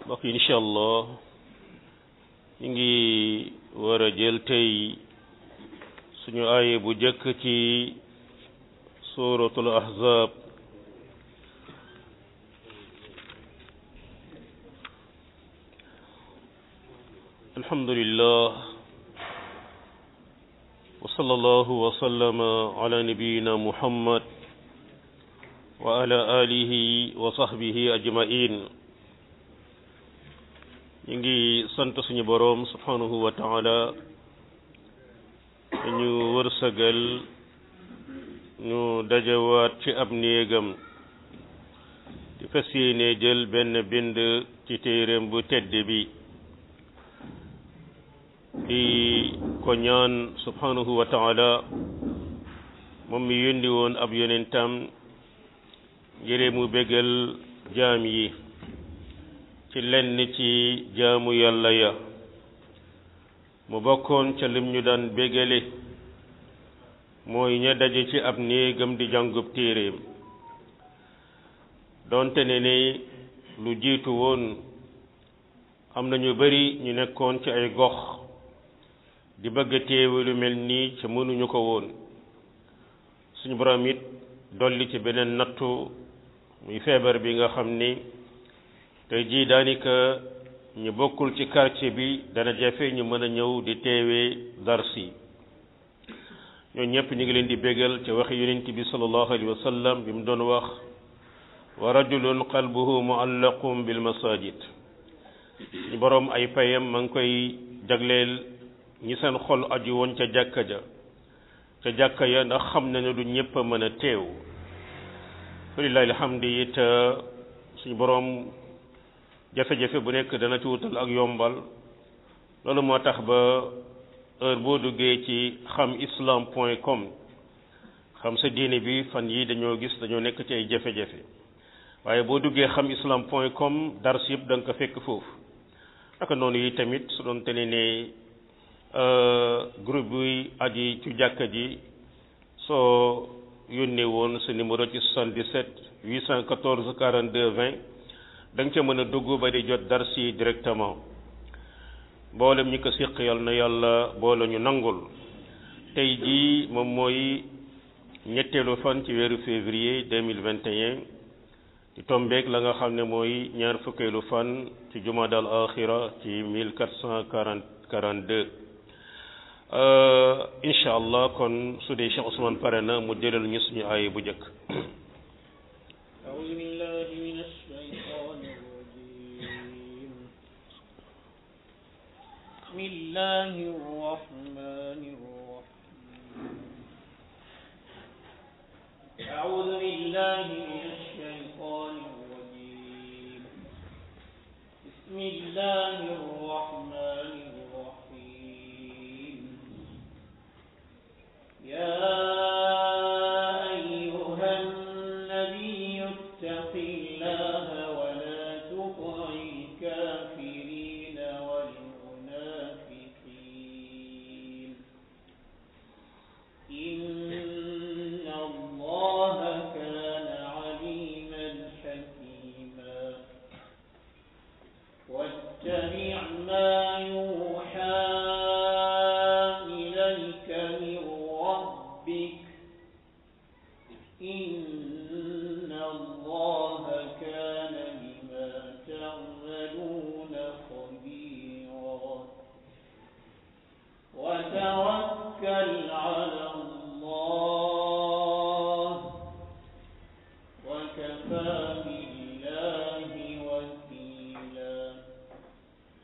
mbokk yi incha allah ñu ngi war a jël tey suñu aaye bu jëkk ci suratul ahzab alhamdulillah wa sallallahu wa sallama ala nabiyina muhammad wa ala alihi wa sahbihi ajmain ñu ngi sant suñu boroom subhanahu wa taala ñu wërsëgal ñu dajawaat ci ab néegam di fas yéene jël benn bind ci téeréem bu tedd bi di ko ñaan subhanahu wa taala moom mi yónni woon ab yonentam ngir mu bégal jaam yi ci lenn ci jaamu yàlla ya mu bokkoon ca lim ñu daan bégale mooy ña daje ci ab néegam di jàngub téeréem doonte ne ne lu jiitu woon am na ñu bari ñu nekkoon ci ay gox di bëgg a téewe lu mel nii ca mënuñu ko woon suñu borom it dolli ci beneen nattu muy feebar bi nga xam ni tey jii daanaka ñu bokkul ci quartier bi dana jafe ñu mën a ñëw di teewee darsi ñoo ñëpp ñu ngi leen di bégal ca waxi yonent bi sallallahu alayhi wa sallam bi mu doon wax wa rajulun qalbuhu muallaqum bil masajid ñu boroom ay payam ma ngi koy jagleel ñi seen xol aju woon ca jàkka ja ca jàkka ya ndax xam na ne du ñëpp a mën a teew walillahi alhamdu it suñu boroom jafe-jafe bu nekk dana ci wutal ak yombal loolu moo tax ba heure boo duggee ci xam islam point com xam sa diine bi fan yi dañoo gis dañoo nekk ci ay jafe-jafe waaye boo duggee xam islam point com dars yëpp da nga ko fekk foofu naka noonu yi tamit su doon te ne ne groupe bi aji ci jàkka ji soo yónnee woon sa numéro ci 77 814 42 20 da nga ca mën a dugg ba di jot dars yi directement mboolem ñi ko siq yal na yàlla boole ñu nangul tey jii moom mooy ñetteelu fan ci weeru février 2021 ci tombeek la nga xam ne mooy ñaar fukkeelu fan ci jumada al axira ci 1442 incha allah kon su dee Cheikh Ousmane pare na mu jëlal ñu suñu aaya bu njëkk بسم الله الرحمن الرحيم أعوذ بالله من الشيطان الرجيم بسم الله الرحمن الرحيم يا أيها النبي اتق الله ولا تطع الكافرين والمنافقين إن الله كان عليما حكيما واتبع ما يوحى إليك من ربك إن الله كان بما تعملون خبيرا وتوكل على الله وكفى بالله وكيلا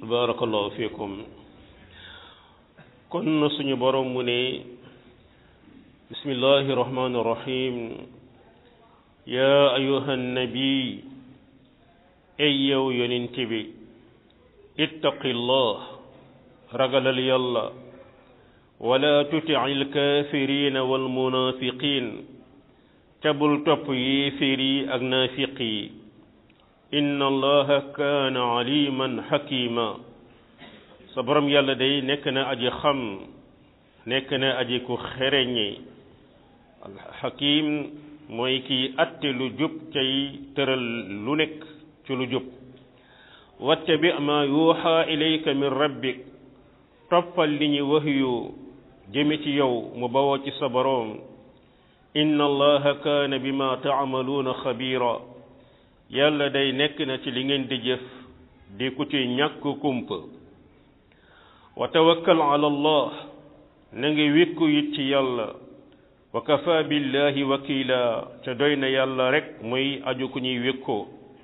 barakallahu fiikum kon suñu borom mu ne bismillahi rahmani rahim ya ayuha nabi ay yow yonent bi ittaqillah ragalal yàlla wala tuti alkafirina walmunafiqin tabul topp yéeféer yi ak naafiq yi inna allaha kaana aliman xakima sa borom yàlla day nekk na aji xam nekk na aji ku xereñe alxakim mooy kiy atte lu jub cay tëral lu nekk ci lu jub wattabi ma yuuxa ilayka min rabbik toppal li ñu wax yu jëme ci yow mu bawoo ci sa boroom inna allaha kaana bima taamaluuna xabiira yàlla day nekk na ci li ngeen di jëf di ku ci ñàkk kumpa wa tawakkal ala allah na nga wékku it ci yàlla wa kafa billahi wakila te doy na yàlla rek muy aju ku ñuy wékkoo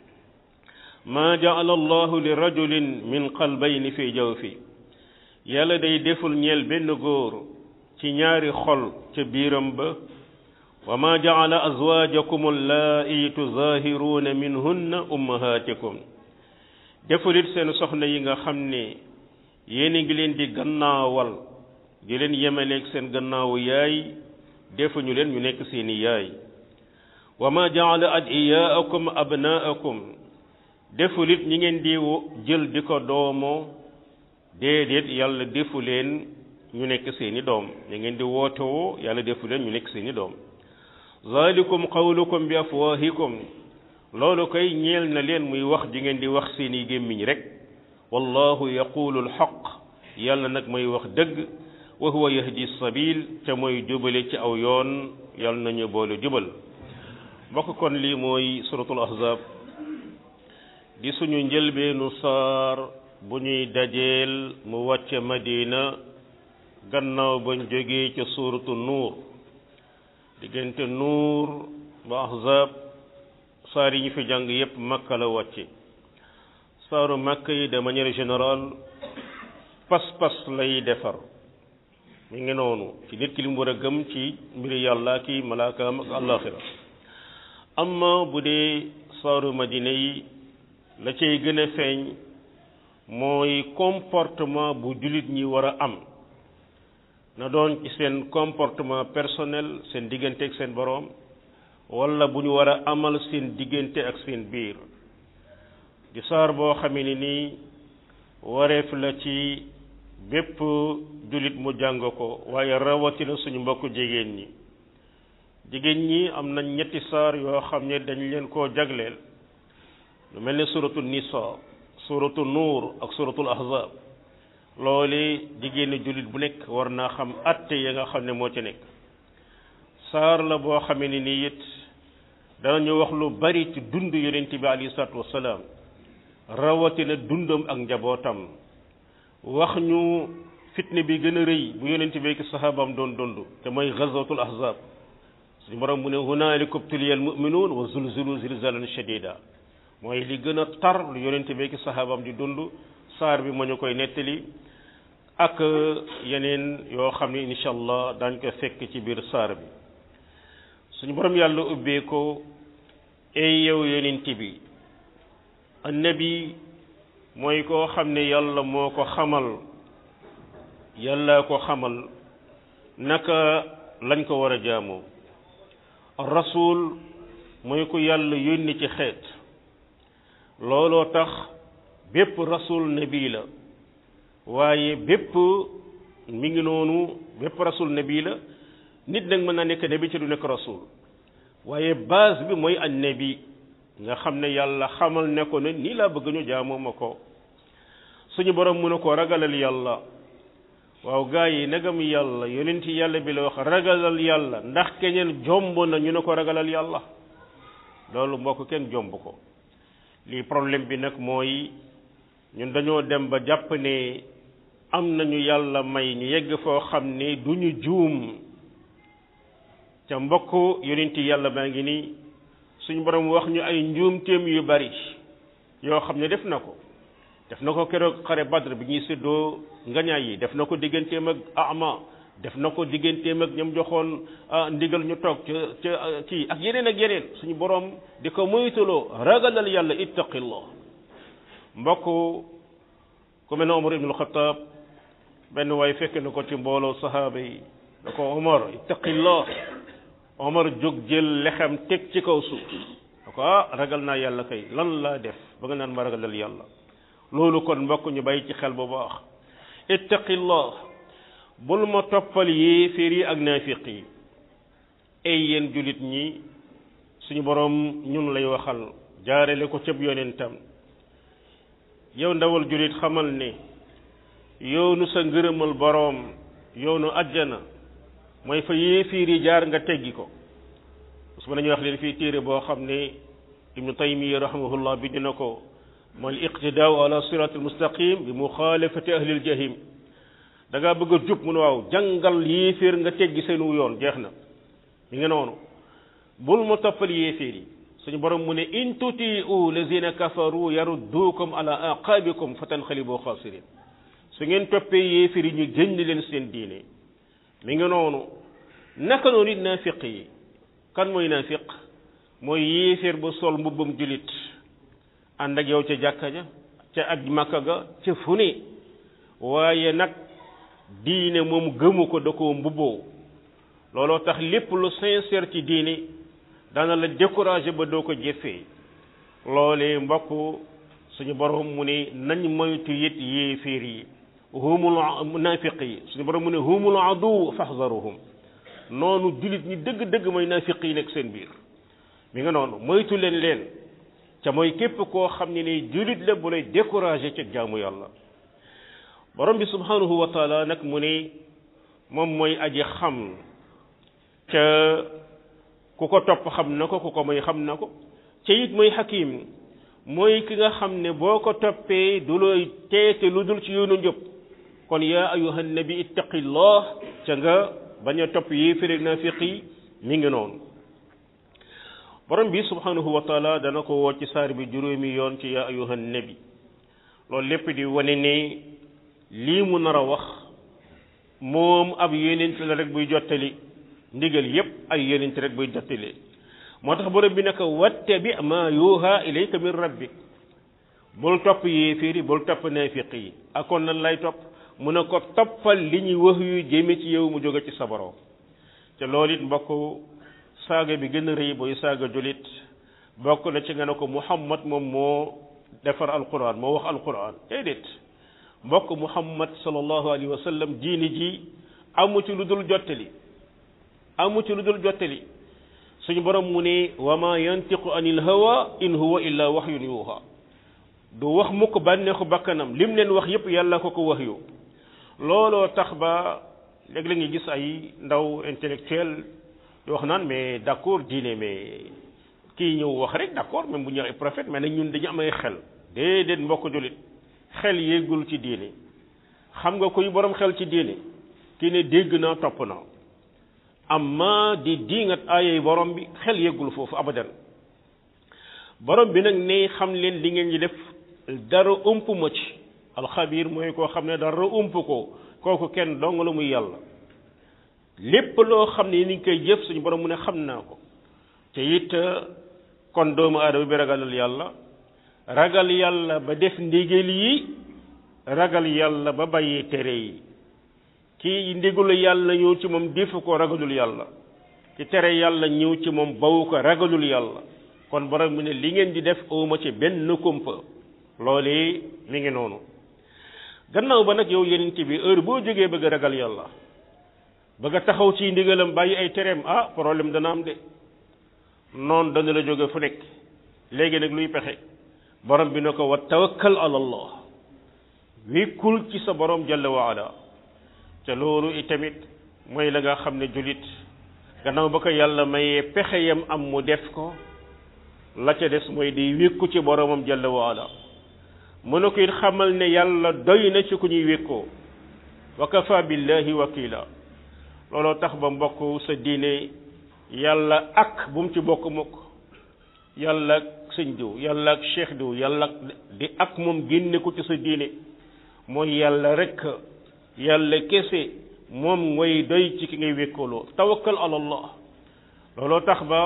maa jaala allahu li rajulin min qalbayni fi jawfi yàlla day deful ñeel benn góor ci ñaari xol ca biiram ba wa ma jaala azwaajakum allaa'i tuzaahiruuna minhunna ummahaatikum deful it seen soxna yi nga xam ne yéen a ngi leen di gannaawal di leen yemaleeg seen gannaawu yaay defuñu leen ñu nekk seeni yaay wa ma jaala adiyaakum abnaakum deful it ñi ngeen di jël di ko doomoo déedéet yàlla defu leen ñu nekk seeni doom ñi ngeen di wootewoo yàlla defu leen ñu nekk seeni doom zalikum qawlukum bi afwahikum loolu koy ñeel na leen muy wax ji ngeen di wax seeni gémmiñ rek wallahu yaqulu alxaq yàlla nag mooy wax dëgg wa huwa yahdi sabil te mooy jubale ci aw yoon yàlla nañu boole jubal mbokk kon lii mooy suratul ahzab di suñu njëlbeenu saar bu ñuy dajeel mu wàcce madina gannaaw bañ jógee ca suuratu nuur diggante nuur ba ahzab saar yi ñu fi jàng yépp makka la wàcce saaru makka yi de manière générale pas-pas lay defar mi ngi noonu ci nit ki li mu war a gëm ci mbiri yàlla ki malaakaam ak àllaaxira amma bu dee saaru madina yi la cay gën a feeñ mooy comportement bu jullit ñi war a am na doon ci seen comportement personnel seen diggante ak seen boroom walla bu ñu war a amal seen diggante ak seen biir di saar boo xamee ni nii wareef la ci bépp jullit mu jàng ko waaye rawatina suñu mbokku jigéen ñi jigéen ñi am nañ ñetti saar yoo xam ne dañ leen koo jagleel lu mel ne suratu nisa suratu nuur ak suratul ahzab loole jigéeni jullit bu nekk war naa xam atte ya nga xam ne moo ci nekk saar la boo xamee ni nii it danañu wax lu bari ci dund yonent bi alayhi salaatu wassalaam rawatina dundam ak njabootam wax ñu fitne bi gën a rëy bu yonent bi ki sahabaam doon dund te mooy gazwatul ahzab suñu borom mu ne hunaalika ubtuliyal mu'minuun wa zulzilu zilzaalan shadiida mooy li gën a tar lu yonent bi ki sahabaam di dund saar bi moo ñu koy nettali ak yeneen yoo xam ne incha allah daañ ko fekk ci biir saar bi suñu borom yàlla ubbee ko ay yow yonent bi annabi mooy koo xam ne yàlla moo ko xamal yàlla ko xamal naka lañ ko war a jaamoo rasul mooy ko yàlla yónni ci xeet looloo tax bépp rasul nabi la waaye bépp mi ngi noonu bépp rasul nabi la nit nag mën naa nekk nabi ci du nekk rasul waaye base bi mooy an nabi nga xam ne yàlla xamal ne ko ne nii laa bëgg ñu jaamoo ma ko suñu borom mu ne ko ragalal yàlla waaw gaa yi nagam yàlla yonent yàlla bi la wax ragalal yàlla ndax keneen jomb na ñu ne ko ragalal yàlla loolu mbokk kenn jomb ko lii problème bi nag mooy ñun dañoo dem ba jàpp ne am nañu yàlla may ñu yegg foo xam ne du ñu juum ca mbokk yonent yàlla baa ngi nii suñu borom wax ñu ay njuumteem yu bari yoo xam ne def na ko def na ko keroog xare badr bi ñuy séddoo ngañaay yi def na ko digganteem ak ama def na ko digganteem ak ñoom joxoon ndigal ñu toog ca ca kii ak yeneen ak yeneen suñu borom di ko moytuloo ragalal yàlla ittaqillah mbokk ku mel ne Omar ibnul Xataab benn waay fekk na ko ci mbooloo sahaaba yi da ko Omar ittaqillah Omar jóg jël lexam teg ci kaw suuf da ko ah ragal naa yàlla kay lan laa def ba nga naan ma ragalal yàlla loolu kon mbokk ñu bàyyi ci xel bu baax ittaqillah bul ma toppal yéeféer yi ak naafiq yi ay yéen jullit ñi suñu boroom ñun lay waxal jaarale ko cëb yonentam yow ndawal jullit xamal ne yoonu sa ngërëmal boroom yoonu ajjana mooy fa yéeféer yi jaar nga teggi ko su ma nañu wax leen fii téere boo xam ne ibnu taymiya rahimahullah bi dina ko mooy iqtidaau ala siraat almustaqim bi muxaalafati ahlil jahim da ngaa bëgg a jub mu ne waaw jàngal yéeféer nga teggi seenu yoon jeex na mi nga noonu bul ma toppal yéeféer yi suñu borom mu ne in tutiu lazina kafaru yaruddukum ala aqabikum fa tanxalibu xaasirin su ngeen toppee yéeféer yi ñu génn leen seen diine mi nga noonu naka noonu it naafiq yi kan mooy naafiq mooy yéeféer ba sol mbubbam julit ànd ak yow ca jàkka ja ca ak makka ga ca fu ne waaye nag diine moom gëmu ko da koo mbubboo looloo tax lépp lu sincère ci diine dana la découragé ba doo ko jëfee loolee mbokk suñu borom mu ne nañ moytu it yéeféer yi humul naafiq yi suñu borom mu ne humul adu faxzaruhum noonu jullit ñi dëgg-dëgg mooy naafiq yi nekk seen biir mi nga noonu moytu leen leen ca mooy képp koo xam ne ni jullit la bu lay découragé ca jaamu yàlla borom bi subhanahu wa taala nag mu ne moom mooy aji xam ca ku ko topp xam na ko ku ko mooy xam na ko ca it mooy xakim mooy ki nga xam ne boo ko toppee du looy teete lu dul ci yoonu njëb kon yaa ayuha nabi ittaqillah ca nga bañ a topp yéeférig naafiq yi mi ngi noonu borom bi subhanahu wa taala dana ko woo ci saar bi juróomi yoon ci yaa ayuha nabi loolu lépp di wane ne lii mu nar a wax moom ab yonent la rek buy jottali ndigal yépp ay yonent rek buy jottali moo tax borom bi naka wattabi ma yuha ilayka min rabbik bul topp yéeféeri bul topp naafiq yi akoon nan lay topp mu ne ko toppal li ñuy wax yu jëme ci yow mu jóge ci sa borom te loolu it mbokk saaga bi gën a rëy booy saaga julit bokk na ci nga ne ko muhammad moom moo defar alquran moo wax alquran déedéet mbokk muhammad sallallahu alayhi wa sallam diini ji amu ci lu dul jottali amu ci lu dul jottali suñu borom mu ne wa ma yantiqu anil hawa in huwa illa wahyun yuha du wax mukk bànneexu bakkanam lim leen wax yépp yàlla ko ko wax yu looloo tax ba léegi la nga gis ay ndaw intellectuel di wax naan mais d'accord diine mais kii ñëw wax rek d'accord même bu ñu ay prophète mais nag ñun dañu am ay xel déedéet mbokk jullit xel yéegul ci diine xam nga kuy borom xel ci diine kii ne dégg naa topp naa amma di diingat aayay borom bi xel yéegul foofu abadan borom bi nag ne xam leen li ngeen ñi def dara ump ma ci alxabiir mooy koo xam ne dara ump ko kooku kenn dong la muy yàlla lépp loo xam ne ni ngi koy jëf suñu borom mu ne xam naa ko te it kon doomu aadama bi ragalal yàlla ragal yàlla ba def ndigal yi ragal yàlla ba bàyyi tere yi kii ndigalu yàlla ñëw ci moom defu ko ragalul yàlla ci tere yàlla ñëw ci moom bawu ko ragalul yàlla kon borom mu ne li ngeen di def awma ci benn kumpa loolu mi ngi noonu gannaaw ba nag yow yenent bi heure boo jógee bëgg a ragal yàlla bëgg a taxaw ci ndigalam bàyyi ay tereem ah problème dana am de noonu dana la jóge fu nekk léegi nag luy pexe borom bi ne ko wa tawakkal ala allah wékkul ci sa borom jalla wa ala te loolu itamit mooy la nga xam ne julit gannaaw ba ko yàlla mayee pexe yam am mu def ko la ca des mooy di wékku ci boromam jalla wa ala mu ne ko it xamal ne yàlla doy na ci ku ñuy wékkoo wa kafa billahi wakila looloo tax ba mbokk sa diine yàlla ak bu mu ci bokk mukk yàlla ak sëñ diw yàlla ak cheikh diw yàlla ak di ak moom génne ko ci sa diine mooy yàlla rek yàlla kese moom ngay doy ci ki ngay wékkaloo tawakkal ala allah looloo tax ba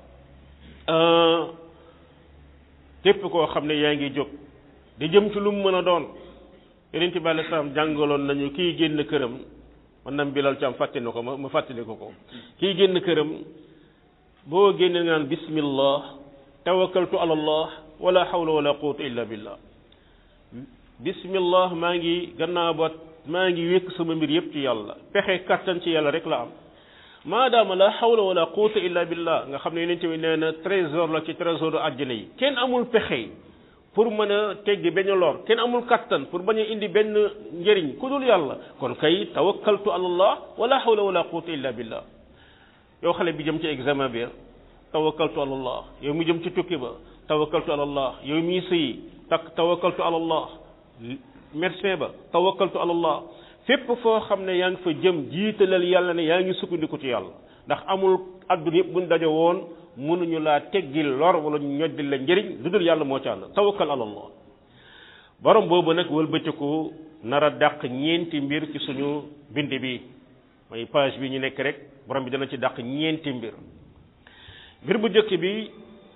képp koo xam ne yaa ngi jóg di jëm ci lu mu mën a doon yeneen ci bàyyi salaam jàngaloon nañu kii génn këram man nam bilal ci am fàtte na ko ma ma fàttali ko ko kii génn këram boo génne nga naan bismillah tawakkaltu ala allah wala hawla wala quwwata illa billah bismillah maa ngi gannaaw ba maa ngi wékk sama mbir yépp ci yàlla pexe kattan ci yàlla rek la am maadaama la hawla wala quwwata illa billah nga xam ne yeneen tamit nee na trésor la ci trésor u àjjana yi kenn amul pexe pour mën a teggi benn lor kenn amul kattan pour bañ a indi benn njëriñ ku dul yàlla kon kay tawakkaltu ala allah wala hawla wala quwwata illa billah yow xale bi jëm ci examen bi tawakkaltu ala allah yow mi jëm ci tukki ba tawakkaltu ala allah yow mi sëyi tak tawakkaltu ala allah médecin ba tawakkaltu ala allah fépp foo xam ne yaa ngi fa jëm jiitalal yàlla ne yaa ngi sukkandiku ci yàlla ndax amul adduna yëpp buñ daje woon mënuñu laa teggil lor wala ñu ñoddil la njëriñ lu dul yàlla moo ci àll tawakkal ala allah borom boobu nag wëlbatiku nar a dàq ñeenti mbir ci suñu bind bi mooy page bi ñu nekk rek borom bi dana ci dàq ñeenti mbir mbir bu njëkk bi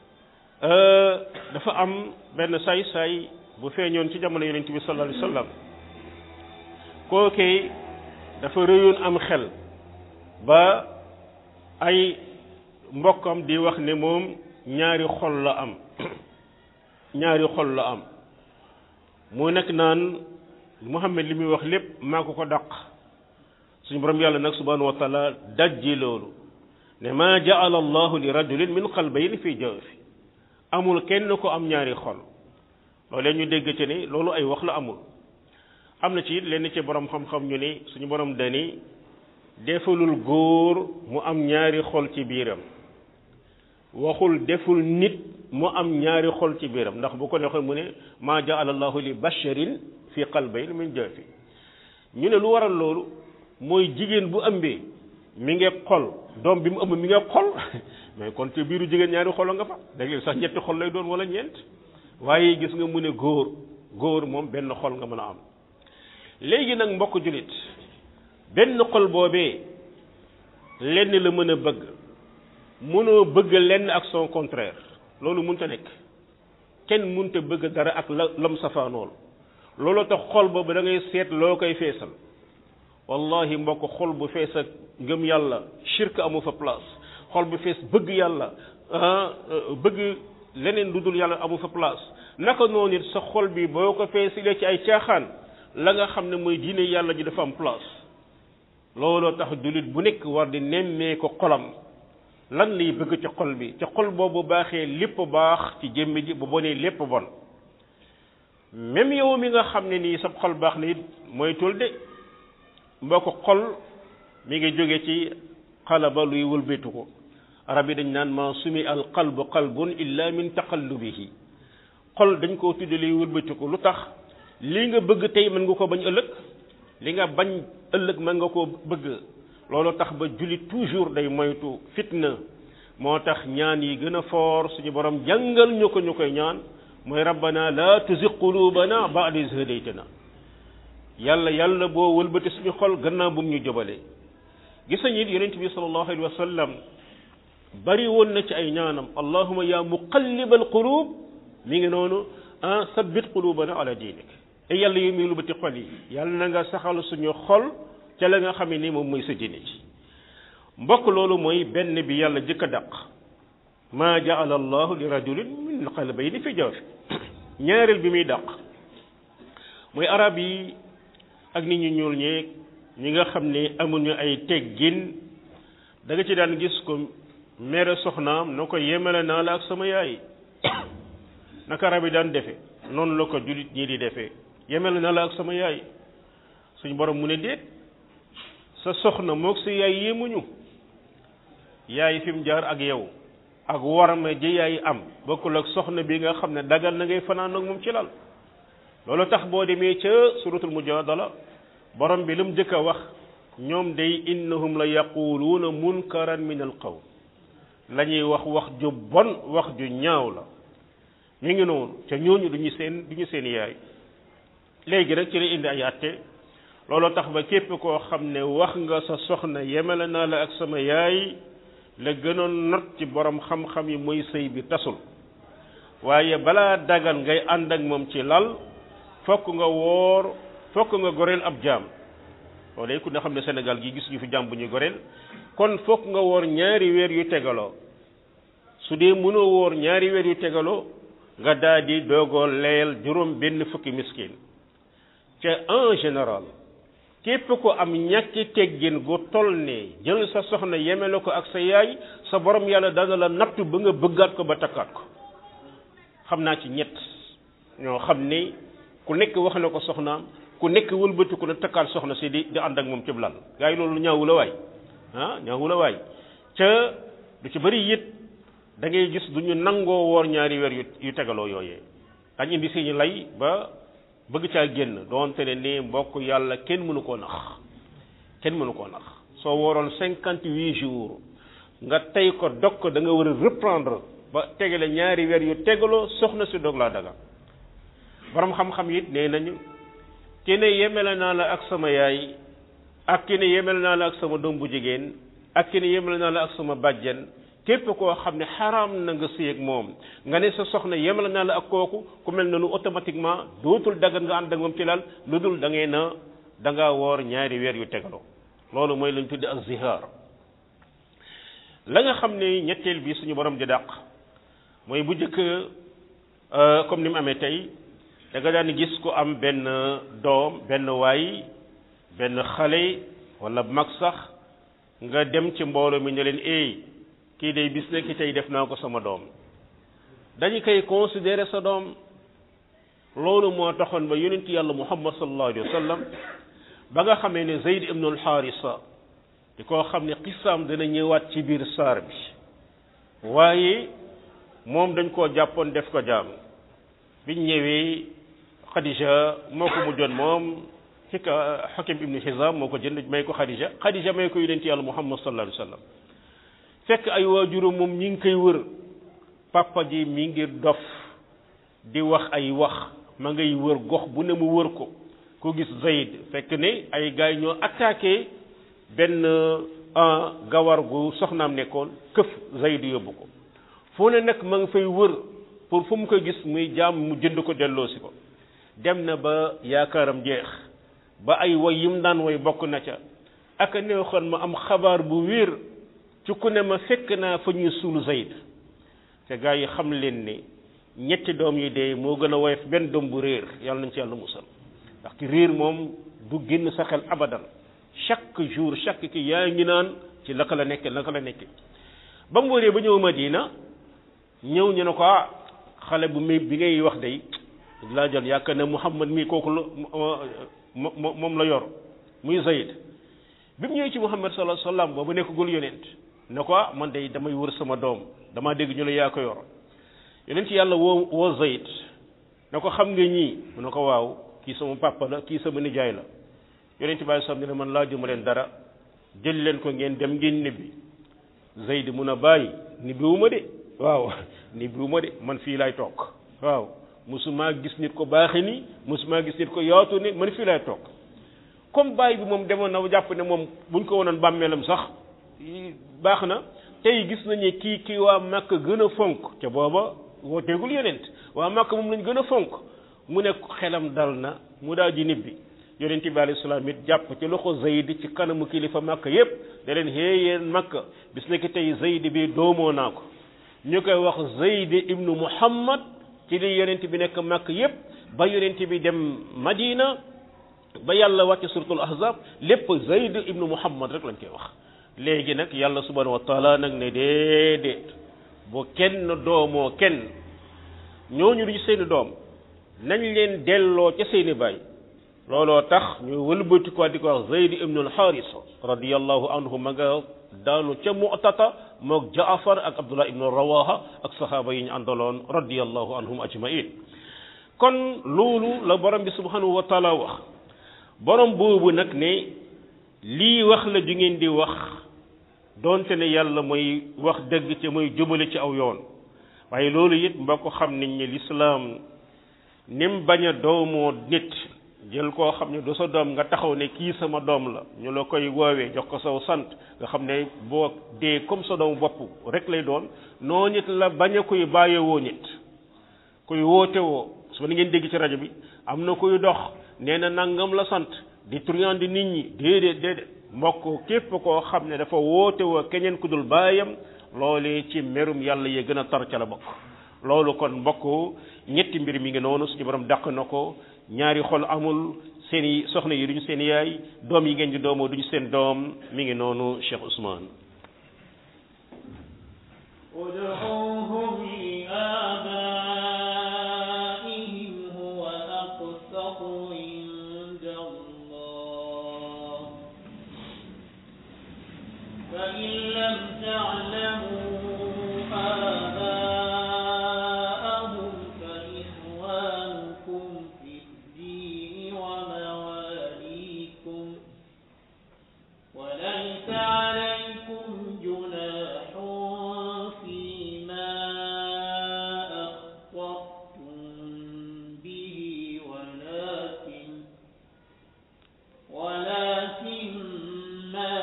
dafa am benn saay-saay bu feeñoon ci jamono yonent bi sallallahu alayhi wasallam kookee dafa rëyoon am xel ba ay mbokkam di wax ne moom ñaari xol la am ñaari xol la am mu nekk naan Muhammad li muy wax lépp maa ko ko dàq suñu borom yàlla nag subhanahu wa taala dajji loolu ne maa jaala allahu li rajulin min qalbayni fi jawfi amul kenn ko am ñaari xol loolee ñu dégg ci ne loolu ay wax la amul am na ci lenn ci borom xam-xam ñu ne suñu borom dani defalul góor mu am ñaari xol ci biiram waxul deful nit mu am ñaari xol ci biiram ndax bu ko neexee mu ne maa jaala allahu li basharin fi qalbayn min jawfi ñu ne lu waral loolu mooy jigéen bu ëmbee mi ngi xol doom bi mu ëmb mi ngi xol mais kon ci biiru jigéen ñaari xol nga fa léeg-léeg sax ñetti xol lay doon wala ñeent waaye gis nga mu ne góor góor moom benn xol nga mën a am léegi nag mbokk jullit benn xol boobee lenn la mën a bëgg mënoo bëgg lenn ak son contraire loolu mënta nekk kenn mënta bëgg dara ak la lam safaanool loolu tax xol boobu da ngay seet loo koy feesal wallahi mbokk xol bu fees ak ngëm yàlla shirk amu fa place xol bu fees bëgg yàlla bëgg leneen lu dul yàlla amu fa place naka noonu it sa xol bi boo ko feesilee ci ay caaxaan la nga xam ne mooy diine yàlla ji dafa am place looloo tax jullit bu nekk war di nemmee ko xolam lan lay bëgg ci xol bi ci xol boobu baaxee lépp baax ci jëmmi ji bu bonee lépp bon même yow mi nga xam ne nii sab xol baax na it mooy tul de mboo ko xol mi ngi jóge ci xalaba luy wëlbetu ko arab yi dañ naan ma sumi al qalbu qalbun illa min taqallubihi xol dañ koo tudde luy wëlbetu ko lu tax li nga bëgg tey mën nga ko bañ ëllëg li nga bañ ëllëg mën nga koo bëgg loolu tax ba jullit toujours day moytu fitna moo tax ñaan yi gën a foor suñu borom jàngal ñu ko ñu koy ñaan mooy rabbana la tuzigh qulubana ba'da iz hadaytana yàlla yàlla boo wëlbati suñu xol gannaaw bu mu ñu jëbalee gis nañu it yonent bi sallallahu alayhi wa sallam bari woon na ci ay ñaanam allahuma ya muqallibal qulub mi ngi noonu ah sabbit qulubana ala diinik te yàlla yi muy wëlbati xol yi yàlla na nga saxal suñu xol ca la nga xam ne ni moom mooy sa diine ci mbokk loolu mooy benn bi yàlla jëkk a dàq maa jaala allahu li rajulin min qalbayni fi jawfi ñaareel bi muy dàq mooy arab yi ak nit ñu ñuul ñeeg ñi nga xam ne amuñu ay teggin da nga ci daan gis ko mere soxnaam na ko yemale naa la ak sama yaay naka arab yi daan defe noonu la ko jullit ñii di defee yemale naa la ak sama yaay suñu borom mu ne déet sa soxna moog sa yaay yéemuñu yaay fi mu jaar ak yow ak warma ji yaay am bokkul ak soxna bi nga xam ne dagal na ngay fanaan ak moom ci lal loolu tax boo demee ca suratul mujadala borom bi lu mu jëkk a wax ñoom day innahum la yaquluuna munkaran min al qawl la ñuy wax wax ju bon wax ju ñaaw la mi ngi noonu ca ñooñu duñu seen duñu seen yaay léegi nag ci la indi ay àtte looloo tax ba képp koo xam ne wax nga sa soxna yemale naa la ak sama yaay la gënoon not ci borom xam-xam yi mooy sëy bi tasul waaye balaa dagan ngay ànd ak moom ci lal fokk nga woor fokk nga goreel ab jaam loolu ku ne xam ne Sénégal gi gis ñu fi jaam bu ñu goreel kon fokk nga woor ñaari weer yu tegaloo su dee mënoo woor ñaari weer yu tegaloo nga daal di doogoo leyal juróom benn fukki miskin te en général képp ko am ñàkki teggin gu toll ne jël sa soxna yemele ko ak sa yaay sa borom yàlla dana la nattu ba nga bëggaat ko ba takkaat ko xam naa ci ñett ñoo xam ne ku nekk wax na ko soxnaam ku nekk wëlbati ku ne takkaat soxna si di di ànd ak moom ci lal gaa yi loolu ñaawu la waay ah ñaawu la waay ca du ci bëri it da ngay gis du ñu nangoo woor ñaari weer yu yu tegaloo yooyee dañ indi si ñu lay ba bëgg caa génn doonte ne ni mbokk yàlla kenn mënu koo nax kenn mënu koo nax soo wooroon cinquante huit jours nga tey ko dog ko da nga war a reprendre ba tegale ñaari weer yu tegaloo soxna si dog laa daga borom xam-xam it nee nañu ki ne yemele naa la ak sama yaay ak ki ne yemele naa la ak sama doom bu jigéen ak ki ne yemele naa la ak sama bàjjen képp koo xam ne xaraam na nga sëy ak moom nga ne sa soxna yemale naa la ak kooku ku mel noonu automatiquement dootul dagan nga ànd ak moom ci lal lu dul da ngay na da ngaa woor ñaari weer yu tegaloo loolu mooy lañ tudde ak zihaar la nga xam ne ñetteel bi suñu borom di dàq mooy bu njëkk comme ni mu amee tey da nga daan gis ko am benn doom benn waay benn xale wala mag sax nga dem ci mbooloo mi ne leen eey kii day bis nekk tey def naa ko sama doom dañu koy considérer sa doom loolu moo taxoon ba yonent yàlla muhammad sallallahu alayhi wa sallam ba nga xamee ne zeyd ibnu alxaarisa di koo xam ne xisaam dana ñëwaat ci biir saar bi waaye moom dañ koo jàppoon def ko jaam biñ ñëwee xadija moo ko mujjoon moom xika xakim ibnu xisaam moo ko jënd may ko xadija xadija may ko yonent yàlla muhammad sallallahu alayhi wa sallam fekk ay waajuram moom ñi ngi koy wër papa ji mi ngi dof di wax ay wax ma ngay wër gox bu ne mu wër ko ku gis Zayd fekk ne ay gars ñoo attaqué benn gawar gu soxnaam nekkoon këf Zayd yóbbu ko foo ne nag ma nga fay wër pour fu mu ko gis muy jaam mu jënd ko delloosi ko dem na ba yaakaaram jeex ba ay woy yim daan woy bokk na ca aka neexoon ma am xabaar bu wér ci ku ne ma fekk naa fa ñuy suul Zayd te gaa yi xam leen ne ñetti doom yi dee moo gën a woyof benn doom bu réer yàlla nañ ci yàlla musal ndax ki réer moom du génn sa xel abadan chaque jour chaque ki yaa ngi naan ci naka la nekke naka la nekke ba mu wëree ba ñëw Madina ñëw ñu ne ko ah xale bu mi bi ngay wax day laa jël yaakaar ne Muhammad mii kooku la moom la yor muy Zayd bi mu ñëwee ci Muhammad sallallahu alayhi wasallam boobu nekkagul yonent ne ko man day damay wër sama doom damaa dégg ñu ne yaa ko yor yonent yàlla woo woo Zayd ne ko xam nga ñii mu ne ko waaw kii sama papa la kii sama nijaay la yonent bi sallam ne man laajuma leen dara jël leen ko ngeen dem ngeen nibbi Zayd mun a bàyyi nibbiwuma de waaw nibbiwuma de man fii laay toog waaw musuma gis nit ko baaxe ni musuma gis nit ko yaatu ni man fii laay toog comme baay bi moom demoon na jàpp ne moom buñ ko wonoon bàmmeelam sax baax na tey gis nañu kii kii waa Makka gën a fonk te booba wooteegul yonent waa Makka moom lañ gën a fonk mu ne xelam dal na mu daal di nibbi yonent bi alayhi salaam it jàpp ci loxo Zayd ci kanamu kilifa Makka yépp da leen xëy yéen Makka bis nekk tey Zayd bi doomoo naa ko ñu koy wax Zayd ibnu Muhammad ci li yonent bi nekk Makka yépp ba yonent bi dem Madina ba yàlla wàcce suratul ahzab lépp zayd ibnu muhammad rek lañ koy wax léegi nag yàlla subhanahu wa taala nag ne déedéet bu kenn doomoo kenn ñooñu duñu seeni doom nañ leen delloo ca seeni baay looloo tax ñu wëlbati ko di ko wax zayd ibnu alxaarisa radiallahu anhu ma nga daanu ca mu'tata moog jaafar ak abdullah ibnu rawaha ak sahaaba yi ñu àndaloon radiallahu anhum ajmain kon loolu la borom bi subhanahu wa taala wax borom boobu nag ne lii wax la ju ngeen di wax doonte ne yàlla mooy wax dëgg te mooy jubale ci aw yoon waaye loolu it mbokk xam nañ ne lislaam nim bañ a doomoo nit jël koo xam ne du sa doom nga taxaw ne kii sama doom la ñu la koy woowee jox ko saw sant nga xam ne boo dee comme sa doomu bopp rek lay doon noo nit la bañ a koy bàyyewoo nit kuy woote woo su ni ngeen dégg ci rajo bi am na kuy dox nee na nangam la sant di truand nit ñi déedéet déedéet mbokk képp koo xam ne dafa woote woo keneen ku dul baayam loolee ci merum yàlla yee gën a tar ca la bokk loolu kon mbokk ñetti mbir mi ngi noonu suñu borom dàq na ko ñaari xol amul seen i soxna yi duñu seen yaay doom yi ngeen di doomoo duñu seen doom mi ngi noonu Cheikh Ousmane ادعوهم لآبائهم هو أقسط عند الله فإن لم تعلموا آباءهم فإخوانكم في الدين ومواليكم وليس عليكم جناح فيما أخطأتم به ولكن ولكن ما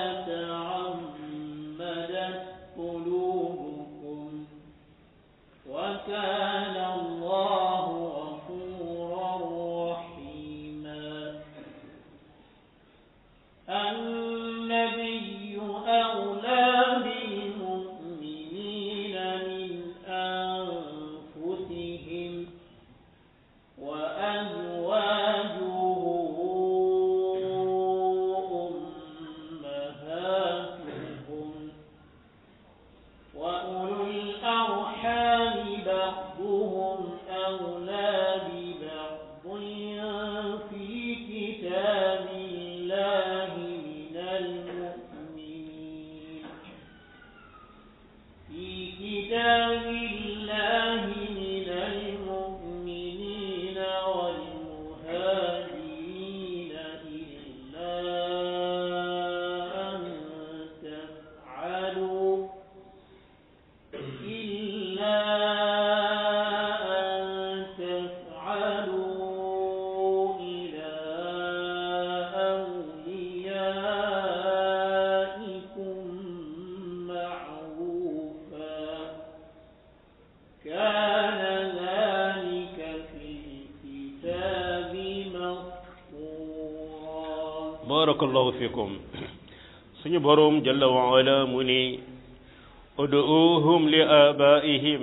تعمدت قلوبكم وكان الله غفورا رحيما النبي أولى بالمؤمنين من أنفسهم وأزواجه أمهاتهم وأولو الأرحام بعضهم أولى ببعض في كتاب الله من المؤمنين في كتاب الله من المؤمنين والمهاجرين إلا أن تفعلوا إلا أن تفعلوا إلى أوليائكم معروفا كان ذلك في الكتاب مسطورا barakallahu fikum suñu boroom jalla wa ala mu ni uduuhum li abaihim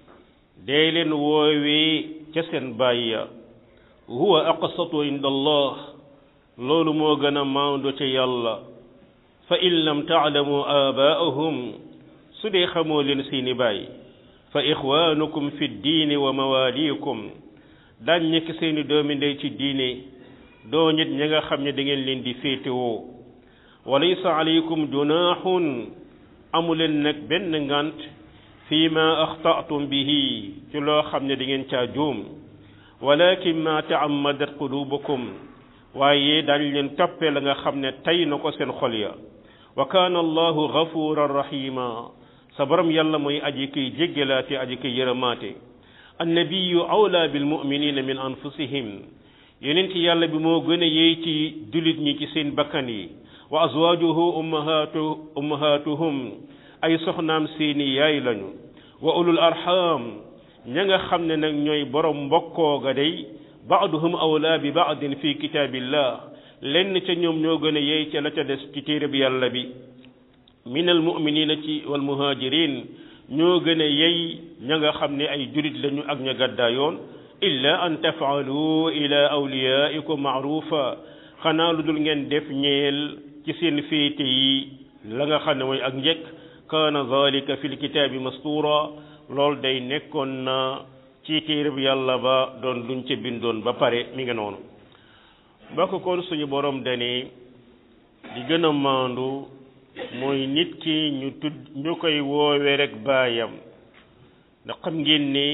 dee leen woowee ca seen baay ya huwa aqsatu inda allah loolu moo gën a maandu ca yàlla fa in lam taalamu abaahum su dee xamoo leen seeni baay fa ixwaanukum fi ddiini wa mawaaliikum daañ nekk seeni doomi ndey ci diine doo nit ñi nga xam ne da ngeen leen di féetewoo walaysa alaykum junaaxun amuleen nag benn ngant fii ma axtaatum bihi ci loo xam ne da ngeen caa juum walakin ma taammadat qulubukum waaye dañ leen toppee la nga xam ne tey na ko seen xol ya wa kaana allahu gafuran rahima sa borom yàlla mooy aji kiy jéggalaate aji kiy yërëmaate annabiyu awla bilmuminina min anfusihim yonent yàlla bi moo gën a yey ci jullit ñi ci seen bakkan yi wa azwajuhu ummahatu ummahatuhum ay soxnaam seeni yaay lañu wa ulul arham ña nga xam ne nag ñooy borom mbokkoo ga day baaduhum awla bi baadin fi kitaabillah lenn ca ñoom ñoo gën a yey ca la ca des ci téere bi yàlla bi min al muminina ci wal muhajirin ñoo gën a yey ña nga xam ne ay jullit lañu ak ña gàddaayoon illa an tafaalu ila awliyaikum maarufa xanaa lu dul ngeen def ñeel ci seen féete yi la nga xam ne mooy ak njëkk kaana zalika fi lkitaabi mastura loolu day nekkoon na ci téereb yàlla ba doon luñ ca bindoon ba pare mi ngi noonu mbokk kon suñu borom dane di gën a maandu mooy nit ki ñu tudd ñu koy woowe rek baayam ndax xam ngeen ne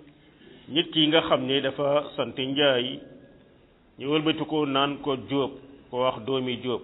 nit ki nga xam ne dafa sant njaay ñu wëlbati ko naan ko jóob ko wax doomi jóob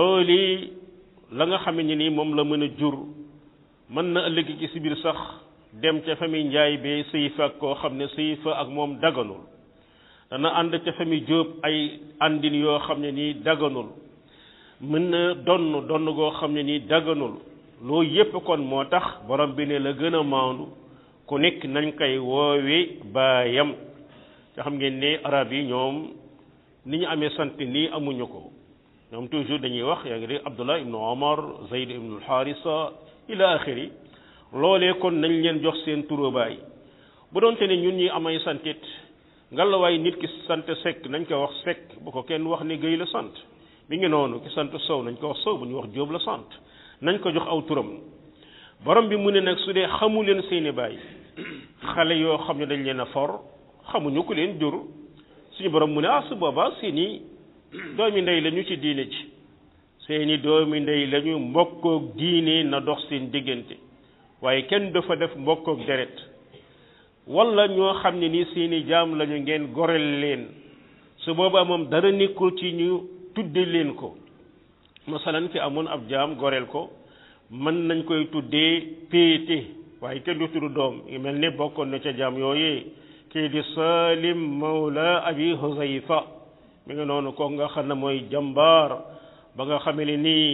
looli la nga xam ne ni moom la mën a jur mën na ëllëg ci si biir sax dem ca famille njaay bee sëy fa ak koo xam ne sëy fa ak moom daganul dana ànd ca famille jóob ay àndin yoo xam ne nii daganul mën na donn donn goo xam ne nii daganul loolu yépp kon moo tax borom bi ne la gën a maandu ku nekk nañ koy woowe baayam nga xam ngeen ne arab yi ñoom ni ñu amee sant nii amuñu ko ñoom toujours dañuy wax yaa ngi dégg abdullah ibnu omar zayd ibnu alxaarisa ila axiri loolee kon nañ leen jox seen turu baay bu doonte ne ñun ñi amay santit ngalawaay nit ki sant sekk nañ ko wax sekk bu ko kenn wax ne géy la sant mi ngi noonu ki sant sow nañ ko wax sow bu ñu wax jóob la sant nañ ko jox aw turam borom bi mu ne nag su dee xamu leen seeni baay xale yoo xam ne dañ leen a for xamuñu ku leen jur suñu borom mu ne ah su boobaa seeni doomi ndey lañu ci diine ci seeni doomi ndey lañu mbokkook diine na dox seen diggante waaye kenn dafa def mbokkook deret wala ñoo xam ne ni seeni jaam lañu ngeen goreel leen su boobaa moom dara nekkul ci ñu tudde leen ko masalan ki amoon ab jaam goreel ko mën nañ koy tuddee péete waaye kenn du tudd doom ngi mel ne bokkoon na ca jaam yooyee kii di salim mawla abi huzayfa mi nga noonu ko nga xam ne mooy jàmbaar ba nga xamee ne nii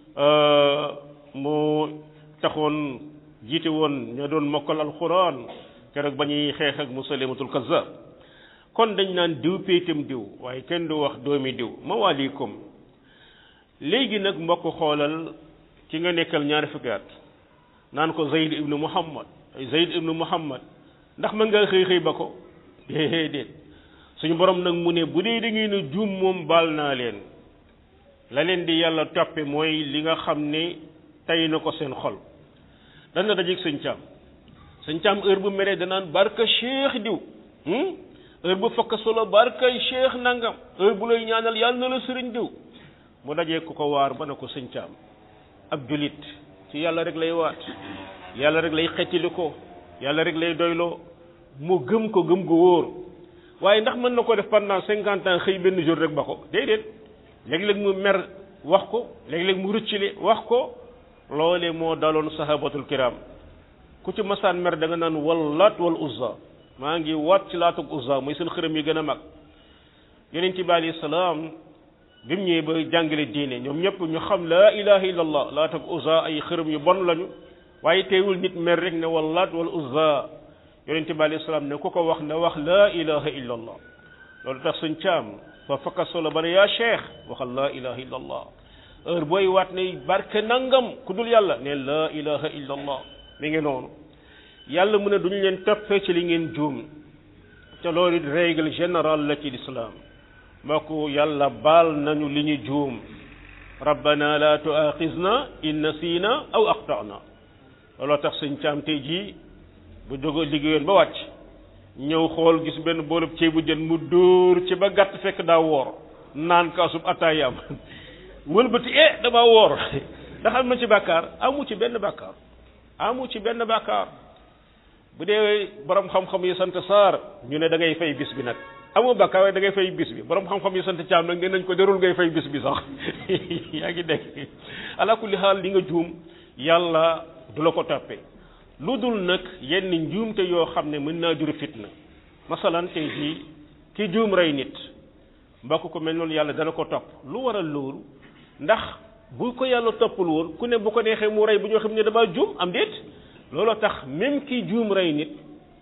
mu taxoon jiite woon ña doon mokkal alquran keroog ba ñuy xeex ak musalimatul kazzab kon dañ naan diw péetam diw waaye kenn du wax doomi diw mawalikum léegi nag mbokk xoolal ki nga nekkal ñaari fukki at naan ko zayd ibnu muhammad zayd ibnu muhammad ndax mën nga xëy xëy ba ko déedéet suñu borom nag mu ne bu dee da ngeen a juum moom baal naa leen la leen di yàlla toppe mooy li nga xam ne tey na ko seen xol dana dajeeg sëñ caam sëñ caam heure bu meree danaan barka cheikh diw heure bu fakk solo barkay cheikh nangam heure bu lay ñaanal yàlla na la sëriñ diw mu dajee ku ko waar ba ne ko sëñ caam ab julit ci yàlla rek lay waat yàlla rek lay xettili ko yàlla rek lay doyloo mu gëm ko gëm gu wóor waaye ndax mën na ko def pendant cinquante ans xëy benn jour rek ba ko déedéet léeg-léeg mu mer wax ko léeg-léeg mu rëccile wax ko loole moo daloon sahabatul kiram ku ci masaan mer da nga naan wallat wal uzza maa ngi waat ci laatug uzza mooy seen xërëm yi gën a mag yeneen ci bi alayhi salaam bi mu ñëwee ba jàngale diine ñoom ñëpp ñu xam laa ilaha illallah laatug uzza ay xërëm yu bon lañu waaye teewul nit mer rek ne wallat wal uzza yonent bi alayhi salaam ne ku ko wax na wax laa ilaha illa allah loolu tax suñ caam fa fakka solo ba ne yaa cheikh waxal laa ilaha illa allah heure booy waat ne barke nangam ku dul yàlla ne laa ilaha illa allah mi ngi noonu yàlla mu ne duñu leen toppee ci li ngeen juum te loolu it règle générale la ci l'islam moo ko yàlla baal nañu li ñu juum rabbana la tuaxizna in nasina aw aqtana looloo tax suñ caam tey jii bu jóge liggéeyoon ba wàcc ñëw xool gis benn boolub ceebu jën mu dóor ci ba gàtt fekk daa woor naan kaasub ataayam wëlbati eh dama woor ndax am na ci bàkkaar amu ci benn bàkkaar amu ci benn bàkkaar bu dee borom xam-xam yi sant saar ñu ne da ngay fay bis bi nag amoo bàkkaar waaye da ngay fay bis bi borom xam-xam yi sant caam nag nee nañ ko derul ngay fay bis bi sax yaa ngi dégg ala kulli xaal li nga juum yàlla du la ko toppee lu dul nag yenn njuumte yoo xam ne mën naa jur fitna masalan tey jii ki juum rey nit mbokk ko mel noonu yàlla dana ko topp lu waral loolu ndax bu ko yàlla toppul woon ku ne bu ko neexee mu rey bu ñoo xam ne damaa juum am déet looloo tax même ki juum rey nit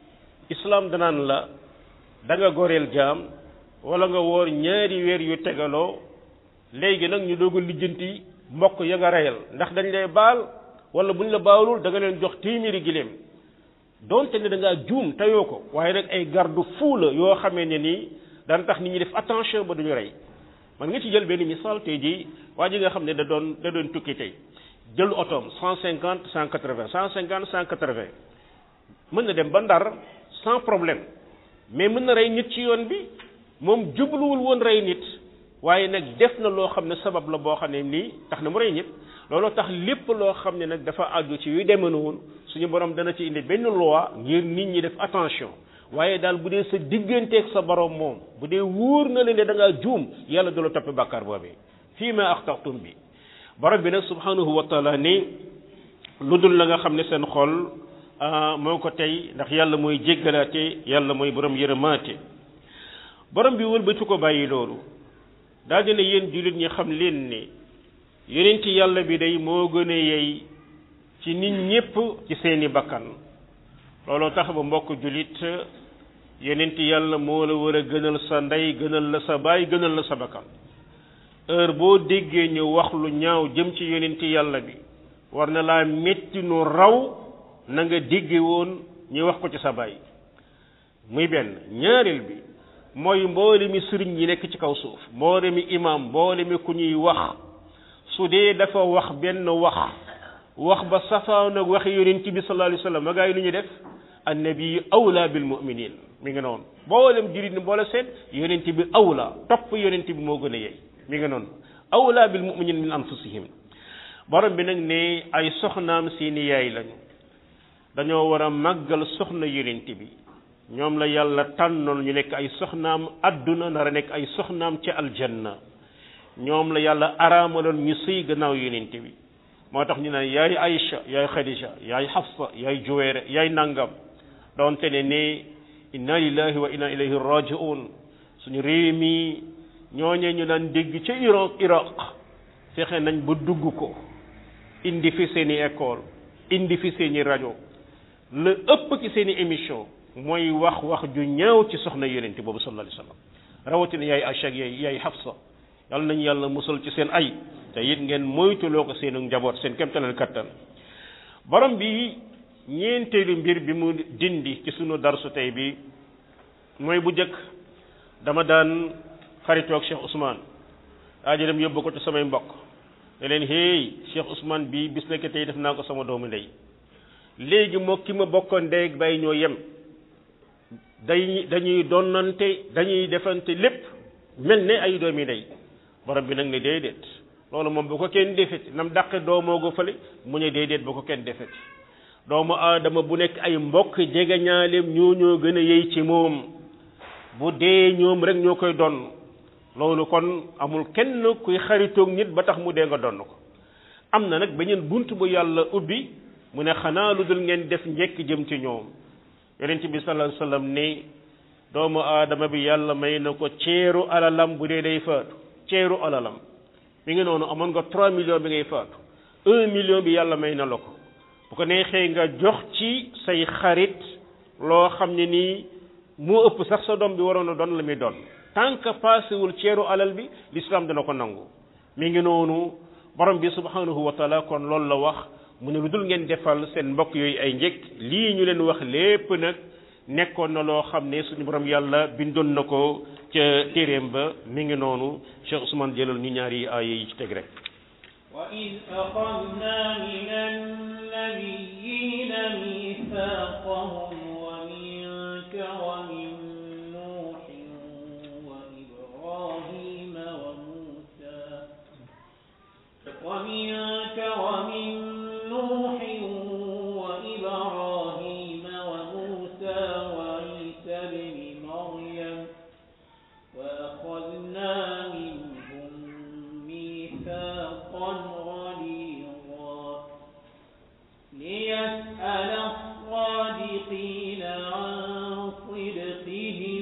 islam danaan la da nga goreel jaam wala nga woor ñaari weer yu tegaloo léegi nag ñu doog a lijjanti mbokk ya nga reyal ndax dañ lay baal wala buñ la baalul da nga leen jox téeméeri giléem donte ne da ngaa juum tayoo ko waaye nag ay garde fou la yoo xamee ne nii daan tax nit ñi def attention ba duñu rey man nga ci jël benn misaal tey jii waa ji nga xam ne da doon da doon tukki tey jël otoom cent cinquante cent quatre vingt cent cinquante cent quatre vingt mën na dem ba ndar sans problème mais mën na rey nit ci yoon bi moom jubluwul woon rey nit waaye nag def na loo xam ne sabab la boo xam ne nii tax na mu rey nit looloo tax lépp loo xam ne nag dafa àgg ci yu demee noonu suñu borom dana ci indi benn loi ngir nit ñi def attention waaye daal bu dee sa digganteeg sa borom moom bu dee wóor na leen ne da ngaa juum yàlla du la toppe bàkkaar boobee fii ma axtaxtum bi borom bi nag subhanahu wa taala ni lu dul la nga xam ne seen xol moo ko tey ndax yàlla mooy jéggalaate yàlla mooy borom yërëmaate borom bi wëlbatu ko bàyyi loolu daal dina yéen jullit ñi xam leen ne yonent yàlla bi day moo gën a yey ci nit ñépp ci seeni bakkan looloo tax ba mbokk jullit yonent yàlla moo la war a gënal sa ndey gënal la sa baay gënal la sa bakkan heure boo déggee ñu wax lu ñaaw jëm ci yonent yàlla bi war na laa metti nu raw na nga dégge woon ñu wax ko ci sa baay muy benn ñaareel bi mooy mboole mi sëriñ yi nekk ci kaw suuf mboole mi imam mboole mi ku ñuy wax su dee dafa wax benn wax wax ba safaan ak waxi yonent bi sallallahu alayhi wa sallam ma gaa yi lu ñu def annabi awla bil muminin mi ngi noonu mboolem jurit ni mboole seen yonent bi awla topp yonent bi moo gën a yey mi ngi noonu awla bil muminin min anfusihim borom bi nag ne ay soxnaam seeni yaay lañu dañoo war a màggal soxna yonent bi ñoom la yàlla tànnoon ñu nekk ay soxnaam adduna nar a nekk ay soxnaam ci aljanna ñoom la yàlla araamaloon ñu sëy gannaaw yonent bi moo tax ñu naan yaay Aïcha yaay Khadija yaay Hafsa yaay Juwayra yaay nangam doonte ne ne inna lillahi wa inna ilayhi raji'un suñu réew mi ñooñee ñu daan dégg ca Irak Irak fexe nañ ba dugg ko indi fi seeni école indi fi seeni rajo la ëpp ci seeni émission mooy wax wax ju ñaaw ci soxna yonent boobu sallallahu alayhi wasallam rawatina yaay Aïcha ak yaay yaay Hafsa yàlla nañu yàlla musal ci seen ay te it ngeen moytuloo ko seenu njaboot seen kemtalal kattan borom bi ñeenteelu mbir bi mu dindi ci sunu darsu tey bi mooy bu njëkk dama daan xaritoog Cheikh Ousmane daa ji dem yóbbu ko ci samay mbokk ne leen hey Cheikh Ousmane bi bis nekk tey def naa ko sama doomu ndey léegi moo ki ma bokkoon ndey ak bàyyi ñoo yem day dañuy donnante dañuy defante lépp mel ne ay doomi ndey borom bi nag ne déedéet loolu moom bu ko kenn defeti nam dàqe doomoo go fële mu ne déedéet bu ko kenn defeti doomu aadama bu nekk ay mbokk jege ñaaleem ñoo ñoo gën a yey ci moom bu dee ñoom rek ñoo koy donn loolu kon amul kenn kuy xaritoog nit ba tax mu dee nga donn ko am na nag beneen bunt bu yàlla ubbi mu ne xanaa lu dul ngeen def njekk jëm ci ñoom yonent bi sallallahu alayhi wasallam ne doomu aadama bi yàlla may na ko ceeru alalam bu dee day faatu ceeru alalam mi ngi noonu amoon nga 3 millions bi ngay faatu 1 million bi yàlla may na la ko bu ko neexee nga jox ci say xarit loo xam ne nii moo ëpp sax sa doom bi waroon a doon la muy doon tant que paasewul ceeru alal bi l'islam dana ko nangu mi ngi noonu borom bi subhanahu wa taala kon loolu la wax mu ne lu dul ngeen defal seen mbokk yooyu ay njëkk lii ñu leen wax lépp nag nekkoon na loo xam ne suñu borom yàlla bindoon na ko ca téeréem ba mi ngi noonu Cheikh Ousmane jëlal ñu ñaari aaya yi ci teg rek وإذ أخذنا من النبيين ميثاقهم ومنك ومن نوح وإبراهيم وموسى ومنك ومن نوح وإبراهيم وموسى وعيسى ابن مريم وأخذنا منهم ميثاقا غليظا ليسأل الصادقين عن صدقهم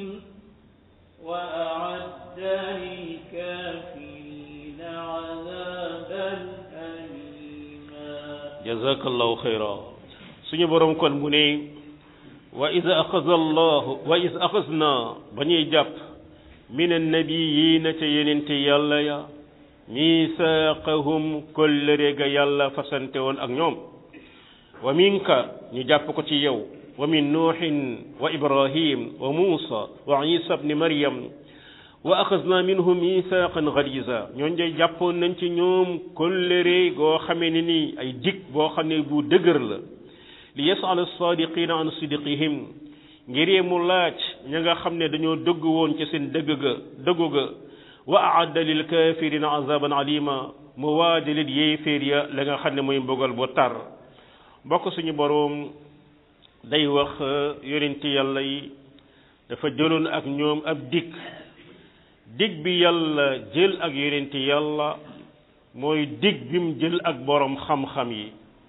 وأعد للكافرين عذابا أليما jazakallahu xayra suñu borom kon mu ne wa iz axaza allahu wa iz axazna ba ñuy jàpp min annabiyina ca yenente yàlla ya misaaqahum kollëre ga yàlla fasante woon ak ñoom wa minka ñu jàpp ko ci yow wa min nuuhin wa ibrahim wa muusa wa isa bni maryam wa axasna minhum misaaqan galiza ñooñ de jàppoon nañ ci ñoom kollëre goo xamee ne nii ay dig boo xam ne bu dëgër la li yasal sadiqina an sidqihim ngir mu laaj ña nga xam ne dañoo dëgg woon ci seen dëgg ga dëggu ga wa aadda lil kafirina azaban alima mu waajalil yéeféer ya la nga xam ne mooy mbugal bu tar mbokk suñu boroom day wax yonenti yàlla yi dafa jëloon ak ñoom ab dikk dig bi yàlla jël ak yonenti yàlla mooy dig bi mu jël ak boroom xam-xam yi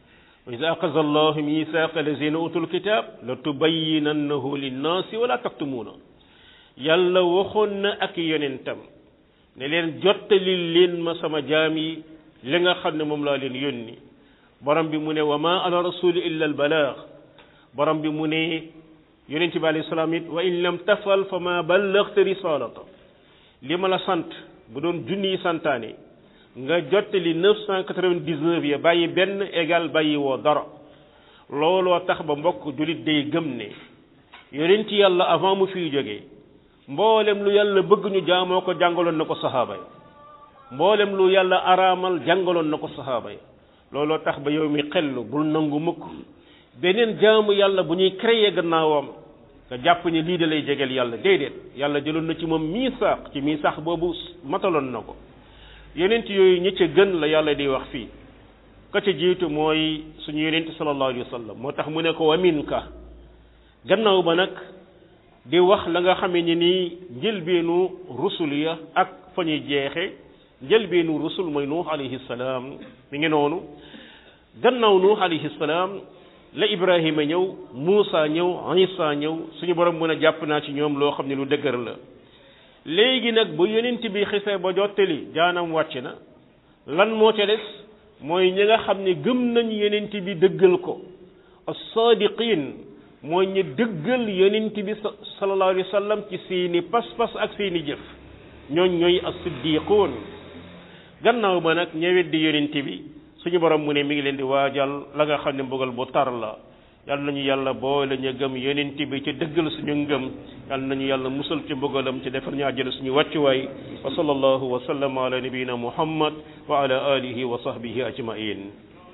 wa ida axaza allahu mithaqa lazina utul kitab la tubayinannahu linnaasi wala taktumuuna yàlla waxoon na ak yonentam ne leen jottali leen ma sama jaam yi li nga xam ne moom laa leen yónni borom bi mu ne wa ma ala rasuli illa al balaax borom bi mu ne yonent bi alayhi salaam it wa in lam tafal fa ma ballaxta risalata li ma la sant bu doon junni yi santaane nga jottali neuf cent quatre-vingt-dix-neuf ya bàyyi benn égal bàyyi woo dara looloo tax ba mbokk jullit day gëm ne yonent yàlla avant mu fiy jógee mboolem lu yàlla bëgg ñu jaamoo ko jàngaloon na ko saxaaba yi mboolem lu yàlla araamal jàngaloon na ko saxaaba yi looloo tax ba yow mi xel bul nangu mukk beneen jaamu yàlla bu ñuy créer gannaawam nga jàpp ni lii da lay jegeel yàlla déedéet yàlla jëloon na ci moom miisaax ci miisaax boobu mataloon na ko yonent yooyu ñi ca gën la yàlla di wax fii ka ca jiitu mooy suñu yonent sallallahu alayhi wa sallam moo tax mu ne ko wa minka gannaaw ba nag di wax la nga xamee ni nii njëlbeenu rusul ya ak fa ñuy jeexe njëlbeenu rusul mooy nuux alayhi salaam mi ngi noonu gannaaw nuux alayhi salaam la ibrahima ñëw muusa ñëw isa ñëw suñu borom mën a jàpp naa ci ñoom loo xam ne lu dëgër la léegi nag bu yonent bi xisee ba jottali jaanam wàcc na lan moo ca des mooy ñi nga xam ne gëm nañ yonent bi dëggal ko as-saadiqin mooy ñu dëggal yonent bi sallallahu alayhi wa sallam ci seeni pas-pas ak seeni jëf ñooñ ñooy as-siddiqoon gannaaw ba nag ñëwet di yonent bi suñu borom mu ne mi ngi leen di waajal la nga xam ne mbugal bu tar la yal nañu yàlla boole ñu gëm yonent bi ci dëggal suñu ngëm yal nañu yàlla musal ci mbugalam ci defar ñu àjjana suñu wàccuwaay wa sallallahu wa sallama ala nabiyina muhammad wa ala alihi wa sahbihi ajmain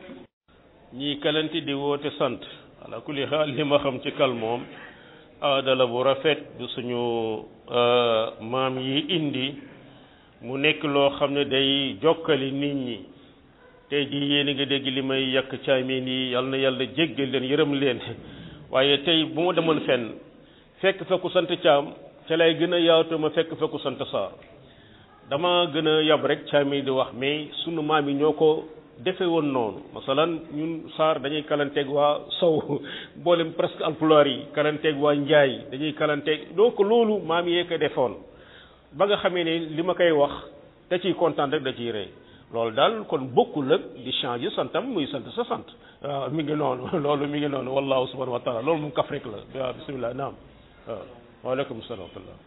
ñii kalante di woote sant ala kulli xaal li ma xam ci kal moom aada la bu rafet du suñu maam yi indi mu nekk loo xam ne day jokkali nit ñi tey jii yéen a ngi dégg li may yàq caamin yi yal na yàlla jéggal leen yërëm leen waaye tey bu ma demoon fenn fekk fekku sant caam ca lay gën a yaatu ma fekk fekku sant saar dama gën a yab rek caamin di wax mais sunu maam yi ñoo ko defe woon noonu masalan ñun saar dañuy kalanteeg waa sow mboolem presque alpulaar yi kalanteeg waa njaay dañuy kalanteeg donc loolu maam yee ko defoon ba nga xamee ne li ma koy wax da ciy kontaan rek da ciy rey loolu daal kon bokkul ak di changer santam muy sant sa sant waaw mi ngi noonu loolu mi ngi noonu wallahu subhanahu wa taala loolu moom kaf rek la waaw bismillah naam waaw waaleykum salaam wa rahmatullah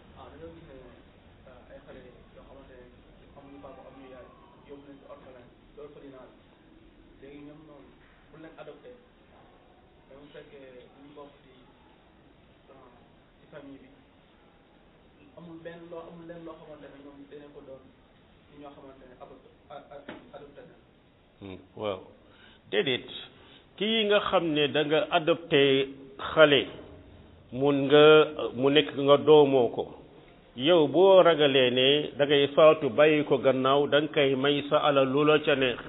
amul benn loo amul leen loo xamante ne ñoom dinañ ko doon ñoo xamante ne adopté na waaw déedéet kii nga xam ne da nga adopté xale mun nga mu nekk nga doomoo ko yow boo ragalee ne da ngay faatu bàyyi ko gannaaw da nga koy may sa alal lu la ca neex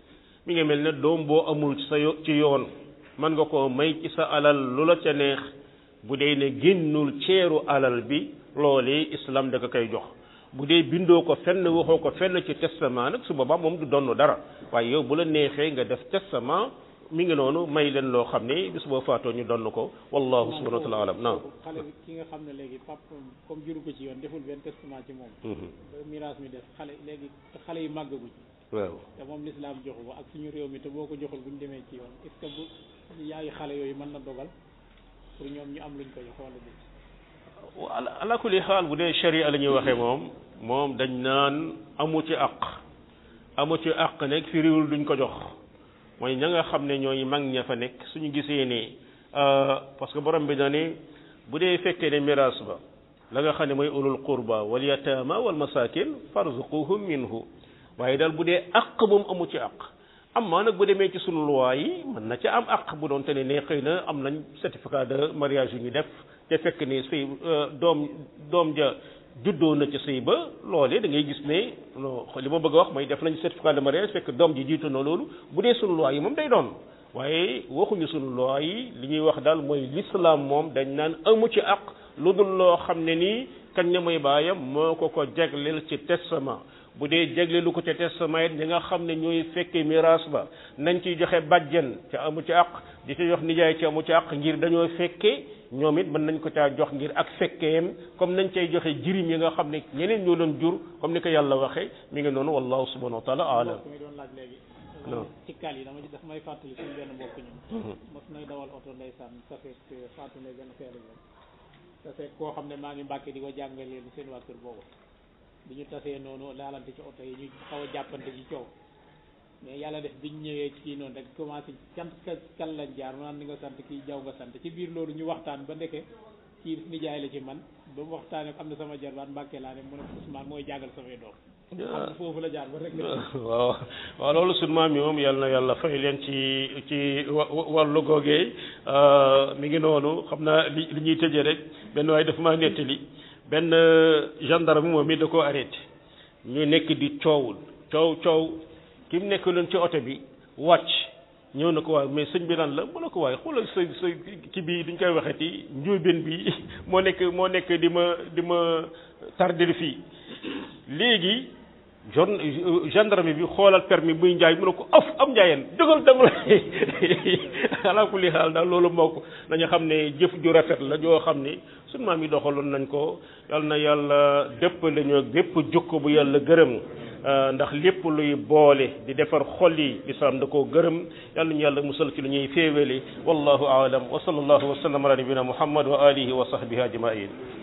mi ngi mel ne doom boo amul sa ci yoon mën nga ko may ci sa alal lu la ca neex bu dee ne génnul ceeru alal bi loolee islam da ko koy jox bu dee bindoo ko fenn waxoo ko fenn ci testament nag su boobaa moom du donn dara waaye yow bu la neexee nga def testament mi ngi noonu may leen loo xam ne bis boo faatoo ñu donn ko wallahu subhanahu wa taala alam naam xale bi ki nga xam ne léegi pap comme juru ko ci yoon deful benn testament ci moom ba miraas mi def xale léegi xale yi màggaguñ waaw te moom lislaam joxu ko ak suñu réew mi te boo ko joxul bu ñu demee ci yoon est ce que bu yaayu xale yooyu mën na dogal pour ñoom ñu am luñ ko jox wala déet ala ala kulli xaal bu dee sharia la ñuy waxee moom moom dañ naan amu ci àq amu ci àq nekk fi réewul duñ ko jox mooy ña nga xam ne ñooy mag ña fa nekk suñu gisee ne parce que borom bi na ne bu dee fekkee ne miraas ba la nga xam ne mooy ulul qurba wal yataama wal masakin farzuquhum minhu waaye daal bu dee àq moom amu ci àq amma nag bu demee ci sunu loi yi mën na ca am àq bu doon te ne ne xëy na am nañ certificat de mariage yu ñu def te fekk ne sëy doom doom ja juddoo na ci sëy ba loolee da ngay gis ne li ma bëgg a wax mooy def nañ certificat de mariage fekk doom ji jiitu na loolu bu dee sunu loi yi moom day doon waaye waxuñu sunu loi yi li ñuy wax daal mooy l'islam moom dañ naan amu ci àq lu dul loo xam ne nii kañ ne mooy baayam moo ko ko jagleel ci testament bu dee jagle lu ko ca testament it ñi nga xam ne ñooy fekkee miraas ba nañ ciy joxe bàjjen ca amu ci àq di ci jox nijaay ci amu ci àq ngir dañoo fekkee ñoom it mën nañ ko caa jox ngir ak fekkeem comme nañ cay joxe jirim yi nga xam ne ñeneen ñoo doon jur comme ni ko yàlla waxee mi ngi noonu wallahu subhanahu wa taala alam mbokk mi doon laaj léegi non ci kal yi dama daf may fàttali suñu benn mbokk ñun mos nay dawal oto ndeysaan sa fekk faatu lay gën a feelu moom sa fekk koo xam ne maa ngi mbàkke di ko jàngalee seen waa kër boobu bi ñu tasee noonu laalante ci oto yi ñu xaw a jàppante ci coow mais yàlla def biñ ñëwee ci kii noonu rek commencé cant ka kan lañ jaar mu naan ni nga sant kii jaw nga sant ci biir loolu ñu waxtaan ba ndeke kii nijaay la ci man ba mu waxtaanee am na sama jarbaat mbàkke laa ne mu ne Ousmane mooy jàngal samay doom xam nga foofu la jaar ba rek waaw waaw loolu sunu maam yi moom yal na yàlla fay leen ci ci wa wàllu googee mi ngi noonu xam naa li li ñuy tëjee rek benn waaye dafa maa nettali benn gendarme moom it da koo arrêté ñu nekk di coowul coow coow ki mu nekk leen ci oto bi wàcc ñëw na ko waaye mais sëñ bi lan la mu ne ko waaye xoolal sa sa ki bi duñ koy waxeti njuubeen bi moo nekk moo nekk di ma di ma tardel fii léegi jon gendarme bi xoolal permis buy njaay mu ne ko af am njaayeen jógal dem la ala kulli xaal daal loolu moo ko nañu xam ne jëf ju rafet la joo xam ne sunu maam yi doxaloon nañ ko yal na yàlla dépp lañu bépp jukko bu yàlla gërëm ndax lépp luy boole di defar xol yi lislaam da koo gërëm yal nañu yàlla musal ci lu ñuy féewale wallahu aalam wa sallallahu wa sallam ala nabina muhammad wa alihi wa sahbihi ajmain